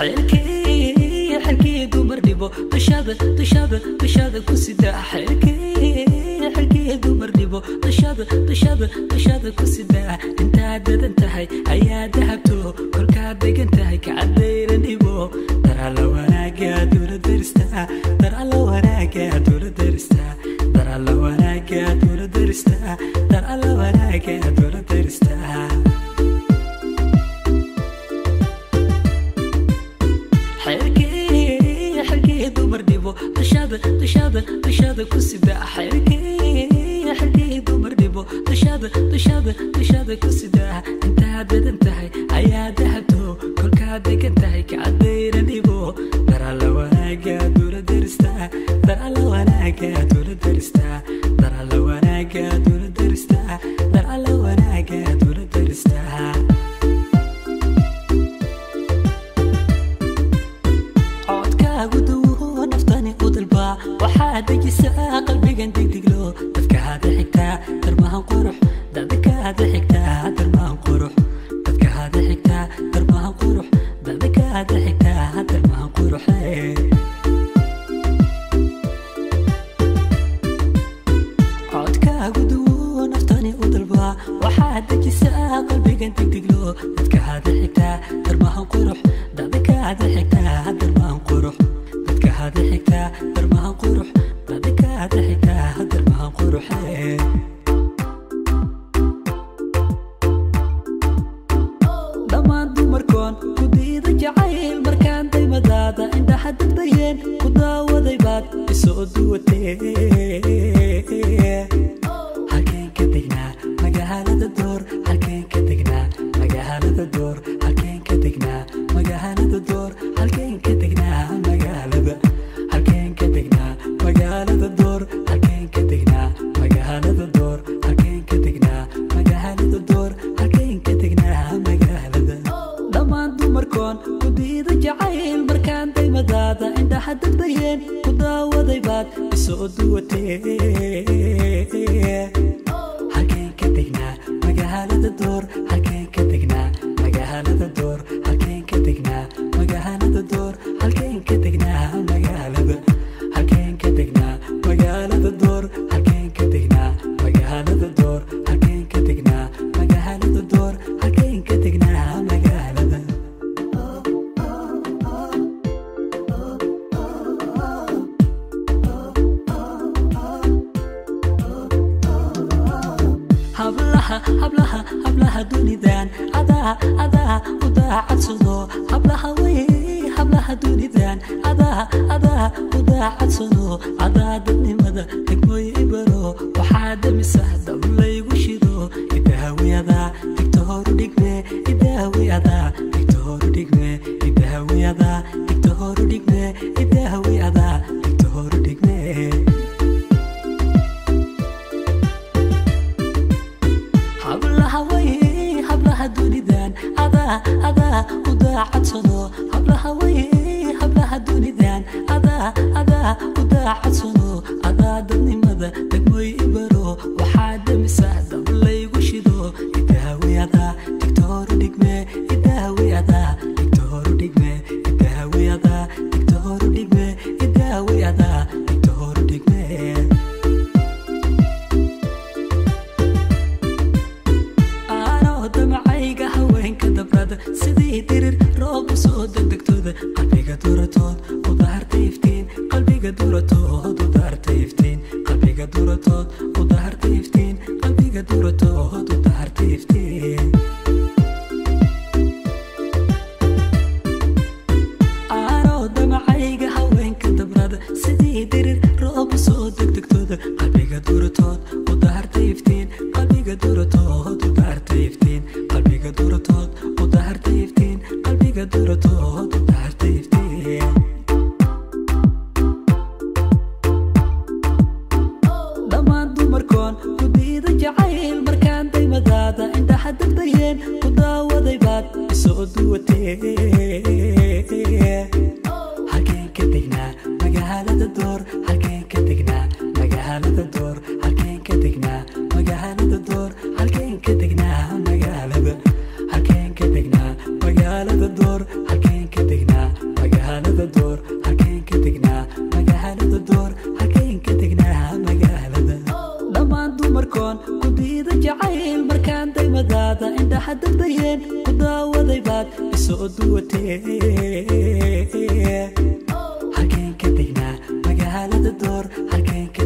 xeelkii xelkii dumar dhibo dushaada dushaada dushaada ku sida xeelkii xelkii dumar dhibo dushaada dushaada dushaada ku sida intaad dadan tahay ayaa dahabto kolkaad degan tahay kacadayra dhibo darala wanaaga dula darista darala wanaaga dula darista darala wanaaga dula darista darala wanaaga dula darista xeelkii xelkii dumar dhibo dushaada dushaada dushaada ku sida xeelkii xelkii dumar dhibo dushaada dushaada dushaada ku sida intaad dadan tahay ayaa dahabto kolkaad degan tahay kacadayra dhibo darala wanaaga dula darista darala wanaaga dula darista darala wanaaga dula darista darala wanaaga dula darista codkaagu duwo naftani u dalbaa waxaa dejisaa qalbigan degdeglo dadkaada xigtaa darmahan qurux dadkaada xigtaa darmahan qurux dadkaada xigtaa darmahan qurux dadkaada xigtaa darmahan quruxe codkaagu duwo naftani u dalbaa waxaa dejisaa qalbigan degdeglo dadkaada xigtaa darmahan qurux dadkaada xigtaa darmahan qurux dadkaada xigtaa darmahan qurux dadkaada xigtaa darmahan quruxe dhammaan dumarkoon ku diida jacayl markaan daymadaada indhaha dadbayeen ku daawaday baad isoo duwatee halkeen ka degnaa magaalada door halkeen ka degnaa magaalada door halkeen ka degnaa magaalada door halkeen ka degnaa magaalada halkeen ka degnaa magaalada door halkeen ka degnaa magaalada door halkeen ka degnaa magaalada door halkeen ka degnaa magaalada dhammaan dumarkoon ku diida jacayl markaan daymadaada indhaha dadbayeen ku daawaday baad isoo duwatee halkeen ka degnaa magaalada door halkeen ka degnaa magaalada door halkeen ka degnaa magaalada door halkeen ka degnaa magaalada halkeen ka degnaa magaalada door halkeen ka degnaa magaalada door halkeen ka degnaa magaalada door halkeen ka degnaa magaalada hablaha hablaha hablaha dunidan adaa adaa u daacadsado hablaha wey hablaha dunidan adaa adaa u daacadsado adaa dadnimada degmooy ibaro waxaa damisa dablaygu shido idahawiyada digta horu dhigme idahawiyada digta horu dhigme idahawiyada digta horu dhigme idahawiyada digta horu dhigme hablaha wey hablaha dunidan adaa adaa u daacadsado hablaha wey hablaha dunidan adaa adaa u daacadsado adaa dadnimada degmooy ibaro waxaa damisa dablaygu shido idahawiyada digta horu dhigme idahawiyada digta horu dhigme idahawiyada digta horu dhigme idahawiyada digta horu dhigme aanoo damacayga haweenka dabrada sidii dirir roob u soo degdegtooda qalbiga duratood udaharta iftiin qalbiga duratood udaharta iftiin qalbiga duratood udaharta iftiin qalbiga duratood udaharta iftiin aanoo damacayga haweenka dabrada sidii dirir roob u soo degdegtooda qalbiga duratood udaharta iftiin qalbiga duratood udaharta iftiin qalbiga duratood udaharta iftiin qalbiga duratood udaharta iftiin daydeen ku daawaday baad isoo duwatee halkeen ka degnaa magaalada door halkeen ka